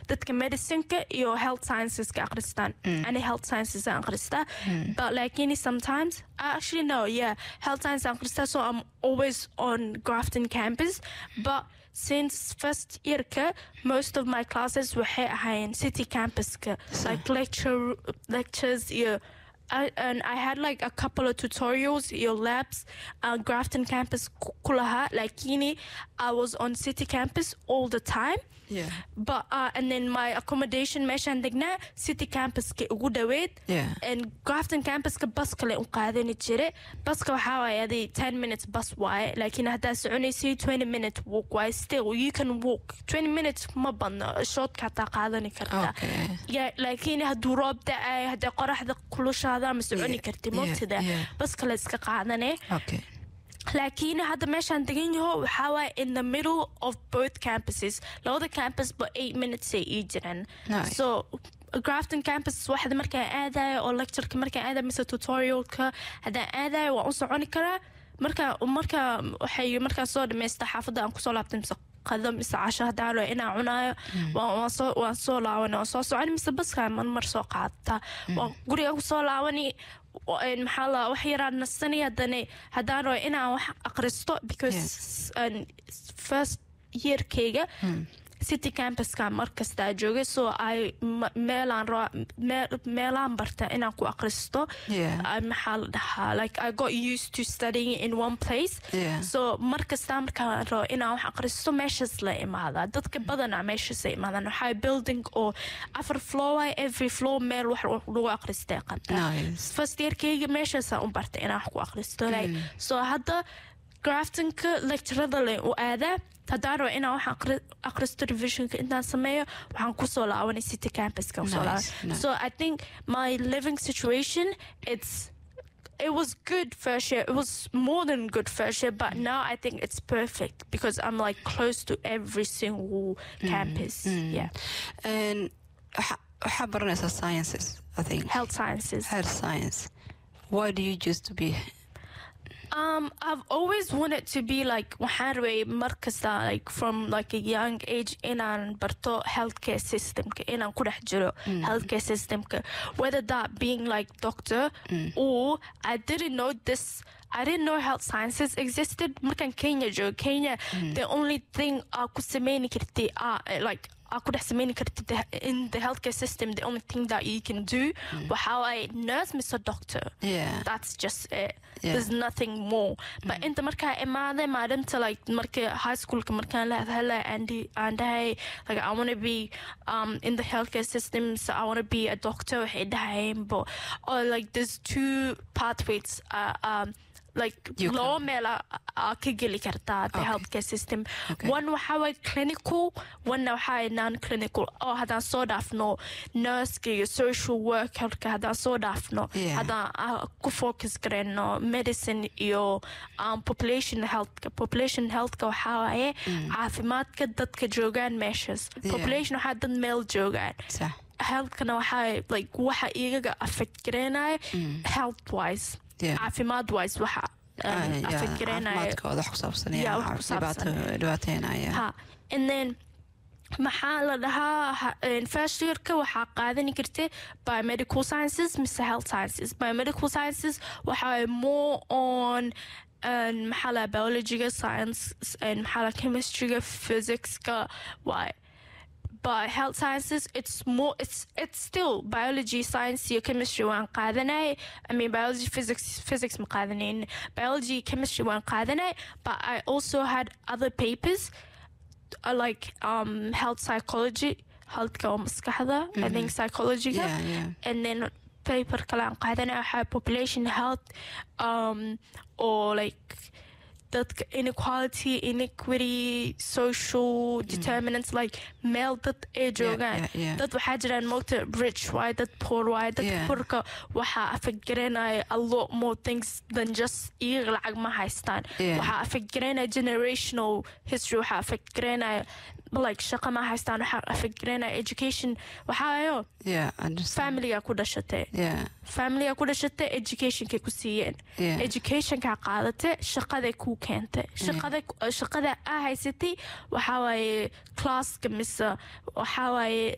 dadka medicineka iyo health scienceska akhristaan ani health sciences aan akhristaa but laakiin sometimes I actually know yeah health science aan akhristaa so I'm always on Grafton campus but since first yearka most of my classes waxay ahaayeen city campuska like lecture lectures iyo I, and I had like a couple of tutorials your labs on Grafton campus ku ku lahaa lakini I was on city campus all the time Yeah. but uh, and then my accommodation meeshaan degnaa city campuska ugu dhaweyd Yeah. and Grafton campuska bus kale u qaadani jire baska waxaa waaye aday 10 minutes bus waaye laakiin haddaa soconaysay 20 minute walk waaye still you can walk 20 minutes ma badno shortka hataa qaadani kartaa Okay. yeah, laakiin hadduu roob da-ay hadday qoraxda kulushaada ma soconi Yeah, karti yeah, mogtida yeah. bas kale iska qaadane Okay. laakiin hadda meeshaan degan yaho waxaa waaye in the middle of both campuses labada campus ba eight minutes ay ii jiraan Nice. so grafton campus waxda markaan aadayo oo lectureka markaan aadayo mise tutorialka haddaan aadayo waan u soconi karaa marka marka waxay markaan soo dhameysta xaafadda aan kusoo laabtay mise qado mise casho haddaan rabo inaan cunaayo waan waan soo waan soo laaban waan soo soconi mise baskaan marmar soo qaadataa waan guriga kusoo laabani wa- een, maxaa la wax yaraan nastani haddana haddaan rabo inaan wax aqristo because um, first yearkayga city campuskan markastaa joogay so ay ma- meelaan raba meel- meelaan barta inaan ku aqristo Yeah. I- maxaa la dhahaa like I got used to studying in one place Yeah. so markastaa markaan rabo inaan wax aqristo meeshaas la imaadaa dadka badanaa meeshaas ay imaadaan waxaa building oo afar floor waay every floor meel wax lagu aqristay qabtaa Nice. first yearkayga meeshaasaan u bartay inaan wax ku aqristo like so hadda graftonka lecturada le u aadaa haddaan rabo inaan wax aqri- aqristo revisionka intaan sameeyo waxaan kusoo laabanay city campuska kusoo Nice, laabanay nice. so I think my living situation it's it was good first year. It was more than good first year, but now I think it's perfect because I'm like close to every single campus. Yeah, And waxa- waxaa baranaysaa sciences, I think. health sciences. Health science. Why do you choose to be? Um, I've always wanted to be like waxaan rabay mar kasta like from like a young age inaan barto healthcare systemka inaan ku dhex jiro healthcare systemka whether that being like doctor or I didn't know this I didn't know health sciences existed markaan Kenya joogo Kenya the only thing aa ku sameyni karti aa like aa ku dhex sameyni karti the- in the healthcare system the only thing that you can do waxaa waaye nurse mise doctor Yeah. that's just it. Yeah. There's nothing more. But inta markaa imaaday maalinta like marka high schoolka markaan la hadlay and and I like I want to be um in the healthcare system so I want to be a doctor waxay dhahayeen but or like there's two pathways uh, um like You loo meel aa- aa ka geli kartaa the Okay. healthcare system Okay. one waxaa waay clinical one waxaa non clinical oo haddaan soo dhaafno nurska iyo social workerka haddaan soo dhaafno Yeah. haddaan ah, ku focus gareyno medicine iyo um, population healthka population healthka waxaa waaye caafimaadka dadka joogaan meeshaas Yeah. population waxaa dad meel joogaan Sax. healthkana waxaa like waxa igaga affect gareynaya health wise Yeah. caafimaad wise waxa um, Ah, yeah, affect gareynaya caafimaadkooda wax ku saabsan Yeah, yeah, wax ku saabsan. dhibaato- dhibaateynaya. ha and then maxaa la dhahaa ha- een, first yearka waxaa qaadani kartay biomedical sciences mise health sciences biomedical sciences waxaa more on een, maxaa la biologyga science een, maxaa la chemistryga physicska waay but health sciences it's more it's it's still biology science iyo chemistry waan qaadanay i mean biology physics physics ma qaadanayn biology chemistry waan qaadanay but i also had other papers uh, like um health psychology healthka oo maskaxda i think psychology Yeah, yeah. and then paper kale aan qaadanay waxaa population health um or like dadka inequality inequity social determinants like meel dad ay joogaan yeah, yeah. dad waxaa jiraan moogta rich waay dad poor waay dad Yeah. poorka waxaa afagaranaya a lot more things than just iyaga lacag ma haystaan Yeah. waxaa afagaranaya generational history waxaa afagaranaya like shaqa ma haystaan waxaa afagaranaya education waxaayo Yeah, I understand. familiga ku dhashatay Yeah, familiga ku dhashatay educationkay ku siiyeen Yeah. educationkaa qaadatay shaqaday kuu keentay shaqada shaqada aa haysatay waxaa waaye classka mise waxaa waaye